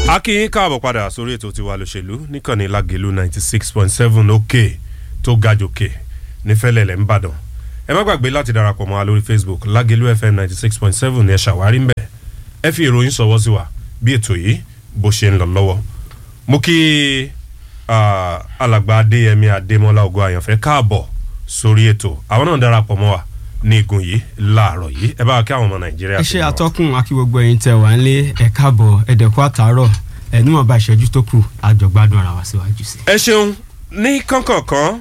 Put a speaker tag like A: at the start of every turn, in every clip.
A: a kí yín káàbọ̀ padà sórí ètò tiwa lòṣèlú níkànnì lágẹ̀lú ninety six point seven òkè tó ga jòkè nífẹ̀lẹ̀lẹ̀ ńbàdàn ẹ má gbàgbé láti darapọ̀ mọ́ wa lórí facebook lágẹ̀lú fm ninety six point seven ní ẹ ṣàwárí ńbẹ̀ ẹ fi ìròyìn sọ̀wọ́ sí wa bí ètò yìí bó ṣe ń lọ lọ́wọ́ mo kí alàgbà adéyẹmí adémọlá ògo àyànfẹ́ káàbọ̀ sórí ètò àwọn náà darapọ̀ mọ́ wa ní igun yìí láàárọ̀ yìí ẹ bá wa kí àwọn ọmọ nàìjíríà
B: ẹ ṣe àtọkùn akí gbogbo ẹyin tẹ wà nílé ẹ káàbọ̀ ẹdẹkọ àtàárọ̀ ẹ níwọ̀n bá ìṣẹ́jú tó kù àjọgbádùn ara wa síwájú sí.
A: ẹ ṣeun ní kánkànkán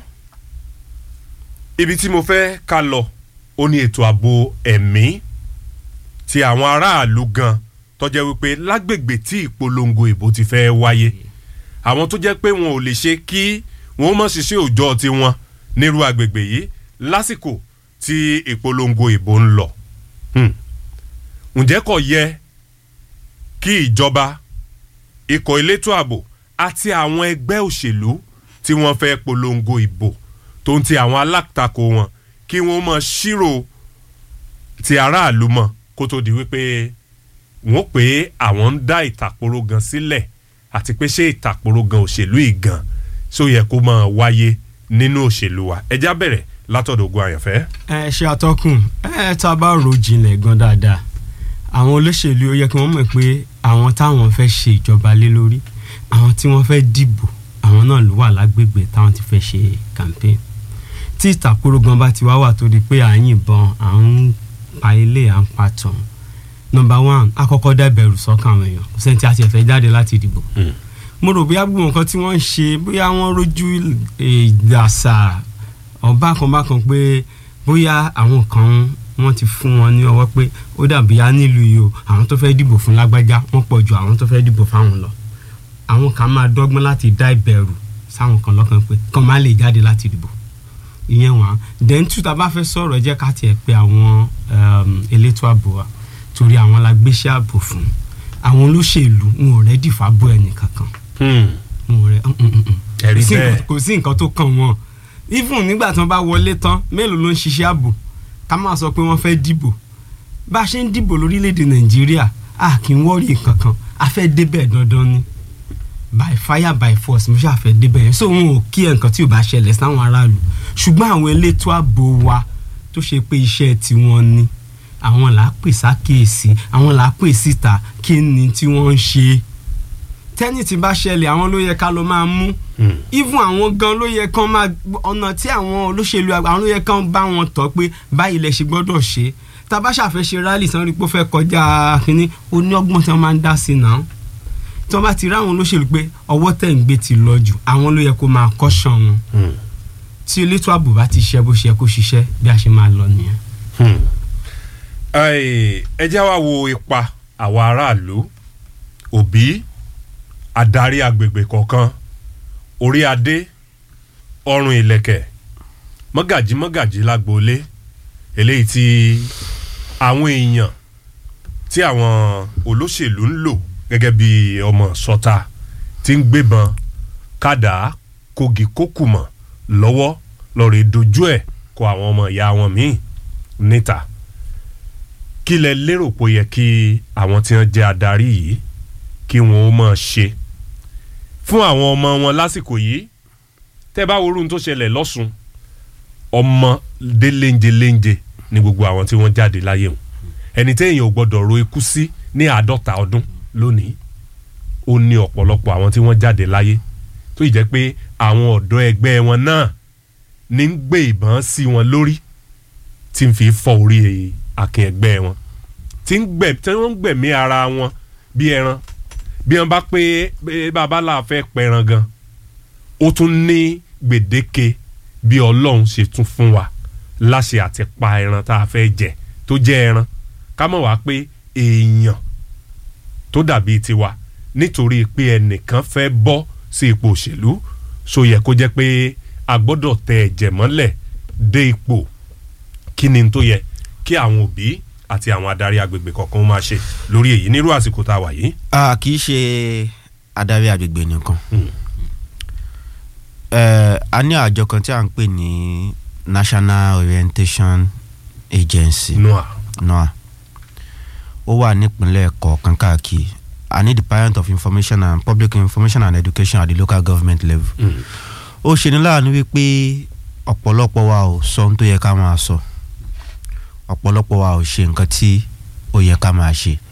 A: ibi tí mo fẹ́ ká lọ ó ní ètò ààbò ẹ̀mí ti àwọn aráàlú gan tọ́jẹ́ wípé lágbègbè tí ìpolongo ìbò ti fẹ́ wáyé àwọn tó jẹ́ pé wọn ò lè ṣe kí wọ́n mọ̀ ṣiṣẹ́ òòjọ́ tiwọn nírú agbègbè yìí lásìkò tí ìpolongo ìbò ń lọ. ǹjẹ́ kò yẹ kí ìjọba ikọ̀ elétò ààbò àti àwọn ẹgbẹ́ òṣèlú tí wọ́n fẹ́ polongo ìbò tó ń ti àwọn alátakò wọn kí wọ́n mọ̀ ṣírò ti aráàlú mọ̀ kó tó di wípé wọ́n pé àwọn ń dá ìtàkùrọ̀ gan sílẹ̀ àti pé ṣé ìtàkùrọ̀ gan òṣèlú ìgan ṣó yẹ kó máa wáyé nínú òṣèlú wa ẹjá bẹ̀rẹ̀ látọ̀dọ̀ ogun àyànfẹ́.
B: ẹ ṣe àtọkùn ẹ tá a bá ro jinlẹ̀ gan dáadáa àwọn olóṣèlú ó yẹ kí wọ́n mọ̀ pé àwọn táwọn fẹ́ ṣe ìjọba lé lórí àwọn tí wọ́n fẹ́ dìbò àwọn náà ló wà lágbègbè táwọn ti fẹ́ ṣe campaign tí ìtàkùrọ̀ gan bá ti wá wà tó di pé à ń yìnbọn à ń pa ilé à ń pa tàn number one akọ́kọ́ dá ìbẹ̀rù sọ́kàn àwọn èèyàn kò sẹ́ni tí a ti fẹ́ jáde láti dìbò mo rò bóyá gbogbo nǹkan tí wọ́n ń ṣe bóyá wọ́n rójú ìdàsà ọ̀bákanbákan pé bóyá àwọn kan wọ́n ti fún wọn ní ọwọ́ pé ó dàbí á nílùú yìí o àwọn tó fẹ́ dìbò fún lágbájá wọ́n pọ̀ ju àwọn tó fẹ́ dìbò fáwọn lọ àwọn kan máa dọ́gbọ́n láti dá ìbẹ̀rù sáwọn kan lọ́kàn pé kàn má lè jáde láti dìbò ìyẹn wọn then two tá a bá fẹ́ sọ̀rọ̀ ẹ jẹ́ ká tiẹ̀ pé àwọn elétò ààbò wa torí àwọn la gbéṣẹ́ ààbò fún àwọn olóṣèlú wọn ò rẹ́dì fábọ̀ ẹnì kankan wọn ò rẹ́
A: ẹ̀rí bẹ́ẹ̀
B: kò sí nǹkan tó kàn wọ́n even nígbà tí wọ́n bá wọlé tán mélòó ló ń ṣiṣẹ́ ààbò ká máa sọ pé wọ́n fẹ́ dìbò bá a ṣe ń dìbò lórílẹ̀‐èdè nàìjíríà a kì í wọ́ọ̀rì kankan a fẹ́ débẹ̀ dandan ni by fire by force mo ṣàfẹ́ débẹ̀ yẹn so wọn ò kí ẹ̀ nǹkan tí ò bá ṣẹlẹ̀ sáwọn aráàlú ṣùgbọ́n àwọn elétò ààbò wa tó ṣe pé iṣẹ́ tiwọn ni àwọn là á pè sákèésí àwọn là á pè síta kí ni tí wọ́n ń ṣe tẹ́nì tí bá ṣẹlẹ̀ àwọn ló yẹ ká lọ máa mú even àwọn gan ló yẹ kán máa ọ̀nà tí àwọn olóṣèlú àwọn ló yẹ kán bá wọn tọ́ pé báyìí lẹ ṣe gbọ́dọ̀ ṣe tábà ṣàfẹ́ ṣe rálì sanwó pé ó fẹ́ kọjá kínní ó ní ọgbọ́n tí wọ́n máa ń dá sí náà tí wọ́n bá ti rí àwọn olóṣèlú pé ọwọ́ tẹ̀ ń gbé ti lọ jù àwọn ló yẹ kó máa kọ́ṣàn wọn tí elétò ààbò bá ti ṣe bó ṣe yẹ kó ṣiṣẹ́ bí a ṣe máa lọ nìyẹn.
A: ẹ jẹ́ wá wo ipa àwa aráàlú òbí adarí agbègbè kọ̀ọ̀kan orí adé ọrùn ìlẹ̀kẹ̀ mọ́gàjí mọ́gàjí lágboolé eléyìí tí àwọn èèyàn tí àwọn olóṣèlú ń lò gẹ́gẹ́ bí ọmọ sọ́ta tí ń gbébọn kádà kogi kókùmọ̀ lọ́wọ́ lọ́ọ́ dojú ẹ̀ kọ àwọn ọmọ ìyá wọn míì níta kí lẹ lérò pé ó yẹ kí àwọn tí wọ́n jẹ́ adarí yìí kí wọ́n ó máa ṣe fún àwọn ọmọ wọn lásìkò yìí tẹ́ bá wo orun tó ṣẹlẹ̀ lọ́sùn ọmọ dé léńje léńje ní gbogbo àwọn tí wọ́n jáde láyé wọn ẹni téèyàn ò gbọ́dọ̀ ro ikú sí ní àádọ́ta ọdún lónìí ó ní ọ̀pọ̀lọpọ̀ àwọn tí wọ́n jáde láyé tó yìí jẹ́ pé àwọn ọ̀dọ́ ẹgbẹ́ wọn náà ní ń gbé ìbọn sí wọn lórí tí ń fi fọ́ orí akin ẹgbẹ́ wọn tí wọ́n ń gbẹ̀mí ara wọn bí ẹran bí wọn bá pé babalá fẹ́ pẹran gan ó tún ní gbèdéke bí ọlọ́run ṣe tún fún wa láṣẹ àti pa ẹran tá a fẹ́ jẹ tó jẹ́ ẹran ká mọ̀ wá pé èèyàn tó dàbí tiwa nítorí pé ẹnìkan fẹ́ bọ́ sí ipò òṣèlú so yẹ kó jẹ́ pé a gbọ́dọ̀ tẹ ẹ̀jẹ̀ mọ́lẹ̀ dé ipò kí ni tó yẹ kí àwọn òbí àti àwọn adarí agbègbè kọ̀ọ̀kan máa ṣe lórí èyí nírú àsìkò tá a wà yìí.
C: a kì í ṣe adarí agbègbè nìkan a ní àjọ kan tí a ń pè ní National Orientation Agency
A: noa
C: NOA ó wà nípínlẹ̀ kọ̀ọ̀kan káàkiri I need the parent of information and public information and education at the local government level.
A: Mm.
C: ó ṣe ní láàánú wípé ọ̀pọ̀lọpọ̀ wa ò sọ ohun tó yẹ ká máa sọ ọ̀pọ̀lọpọ̀ wa ò ṣe nǹkan tí ó yẹ ká máa ṣe